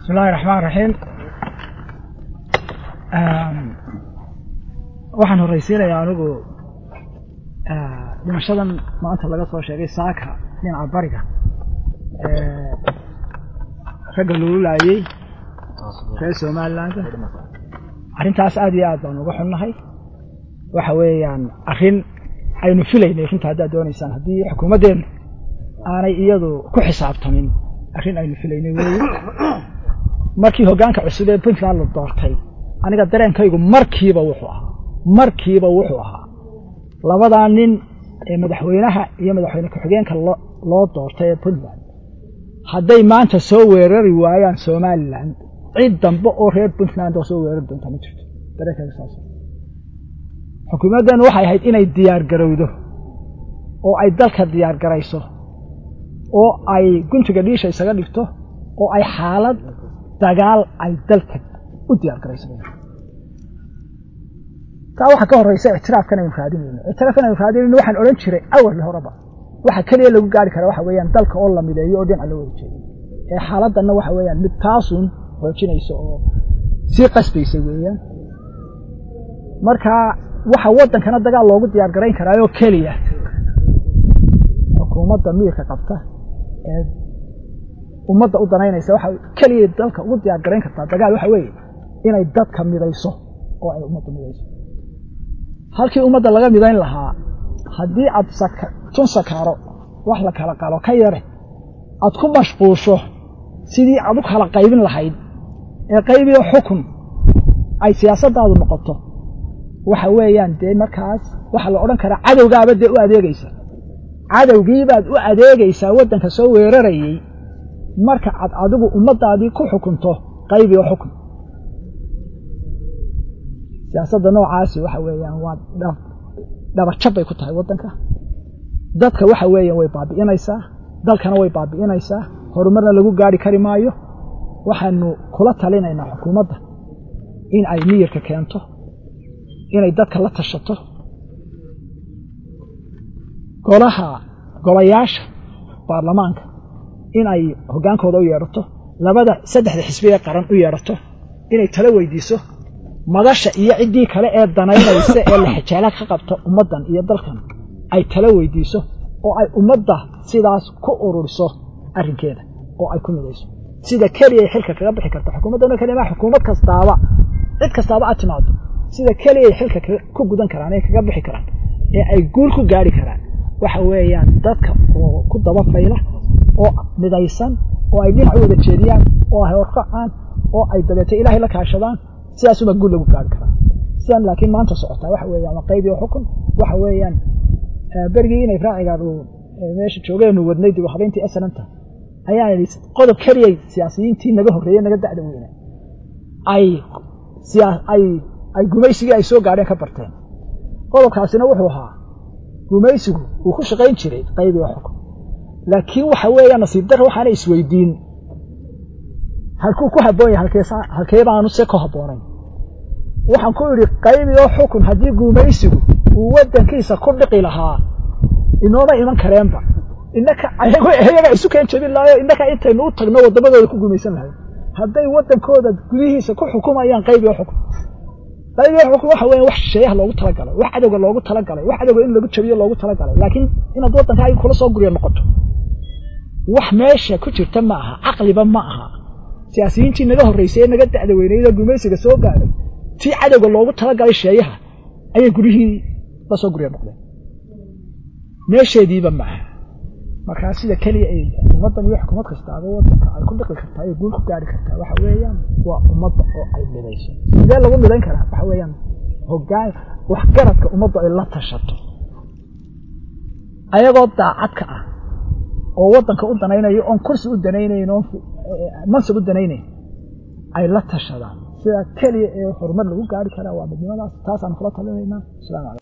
bismi illahi raxmaan raxiim waxaan horraysiinayaa anigu dhimashadan maanta laga soo sheegay saaka dhinaca bariga ragga lagu laayey reer somaliland arrintaas aad iyo aad baan uga xunnahay waxa weeyaan arrin aynu filaynay runta haddaad doonaysaan haddii xukuumaddeennu aanay iyadu ku xisaabtamin arrin aynu filaynay weeye markii hoggaanka cusub ee puntland la doortay aniga dareenkaygu markiiba wuxuu ahaa markiiba wuxuu ahaa labadaa nin ee madaxweynaha iyo madaxweyne ku-xigeenka loo doortay ee puntland hadday maanta soo weerari waayaan somalilan cid dambe oo reer puntland oo soo weerari doonta ma jirto dareenkaygu saas xukuumaddan waxay ahayd inay diyaar garowdo oo ay dalka diyaar garayso oo ay guntiga dhiisha isaga dhigto oo ay xaalad dagaal ay dalka u diyaar garayso taa waxaa ka horraysa ictiraafkan aynu raadinayno ictiraafkan aynu raadinayno waxaan odhan jiray awalli horeba waxa keliya lagu gaari karaa waxa weeyaan dalka oo la mideeyo oo dhinaca loo wada jeedo ee xaaladdanna waxa weeyaan mid taasun xoojinaysa oo sii qasbaysa weeyaan marka waxa waddankana dagaal loogu diyaar garayn karaayoo keliya xukuumadda miirka qabta ee ummadda u danaynaysa waxa keliya dalka ugu diyaar garayn kartaa dagaal waxa weeye inay dadka midayso oo ay ummadda midayso halkii ummadda laga midayn lahaa haddii aad tun sakaaro wax la kala qalo ka yare aad ku mashquusho sidii aad u kala qaybin lahayd ee qaybiyo xukun ay siyaasaddaadu noqoto waxa weeyaan dee markaas waxaa la odhan karaa cadowgaaba dee u adeegaysa cadowgiibaad u adeegaysaa waddanka soo weerarayey marka aad adigu ummaddaadii ku xukunto qaybiyo xukun siyaasadda noocaasi waxa weeyaan waa dhabajab bay ku tahay waddanka dadka waxa weeyaan way baabi'inaysaa dalkana way baabi'inaysaa horumarna lagu gaari kari maayo waxaanu kula talinaynaa xukuumadda in ay miyirka keento inay dadka la tashato golaha golayaasha baarlamaanka in ay hoggaankooda u yeedhato labada saddexda xisbi ee qaran u yeedhato inay tala weydiiso madasha iyo ciddii kale ee danaynaysa ee laxajaala ka qabta ummaddan iyo dalkan ay tala weydiiso oo ay ummadda sidaas ku ururiso arrinkeeda oo ay ku midayso sida keliya ay xilka kaga bixi karta xukuumaddana kelima xukuumad kastaaba cid kastaaba aad timaado sida keliya ay xilka ku gudan karaan ee kaga bixi karaan ee ay guul ku gaari karaan waxa weeyaan dadka oo ku daba fayla oo midaysan oo ay dhinac u wada jeediyaan oo ay horkacaan oo ay dabeeto ilaahay la kaashadaan sidaasuma guul lagu gaari karaa sidan laakiin maanta socotaa waxa weeyaan waa qayb iyo xukun waxa weeyaan berigii inay raacigaan uu meesha joogeenu wadnay dib u habeyntii asalanta ayaan idhi qodob keliyay siyaasiyiintii naga horreeyey naga dacda weyna ay ay ay gumaysigii ay soo gaadheen ka barteen qodobkaasina wuxuu ahaa gumaysigu uu ku shaqayn jiray qayb iyo xukun laakiin waxa weeya nasiib darra waxaana isweydiin halkuu ku habboon yahay halkee baanu se ku habboonayn waxaan ku idhi qayb iyo xukun haddii gumaysigu uu waddankiisa ku dhiqi lahaa inooma iman kareenba innaka iyaga isu keen jebin lahayo innaka intaynu u tagno waddamadooda ku gumaysan lahayn hadday waddankooda gudihiisa ku xukumayaan qayb iyo xukun qayb iyo xukun waxa weya wax shisheeyaha loogu talagalay wax cadowga loogu talagalay wax cadowga in lagu jabiyo loogu talagalay laakiin inaad waddankaaga kula soo gurya noqoto wax meesha ku jirta ma aha caqliba ma aha siyaasiyiintii naga horraysay ee naga da'da weynaydoo gumaysiga soo gaadhay tii cadowga loogu talagalay sheeyaha ayay gurihii la soo gurya noqdeen meesheediiba ma aha markaa sida keliya ay xukuumaddan iyo xukuumad kastaaba waddanka ay ku dhiqi kartaa ay guul ku gaari kartaa waxa weeyaan waa ummadda oo ay midayso sidee lagu midayn karaa waxa weeyaan hoggaan waxgaradka ummaddu ay la tashato ayagoo daacadka ah oo waddanka u danaynayo oon kursi u danaynayn oon mansab u danaynayn ay la tashadaan sidaa keliya ee horumar lagu gaari karaa waa midnimadaas taasaan kula talinaynaa asalaamu calaykum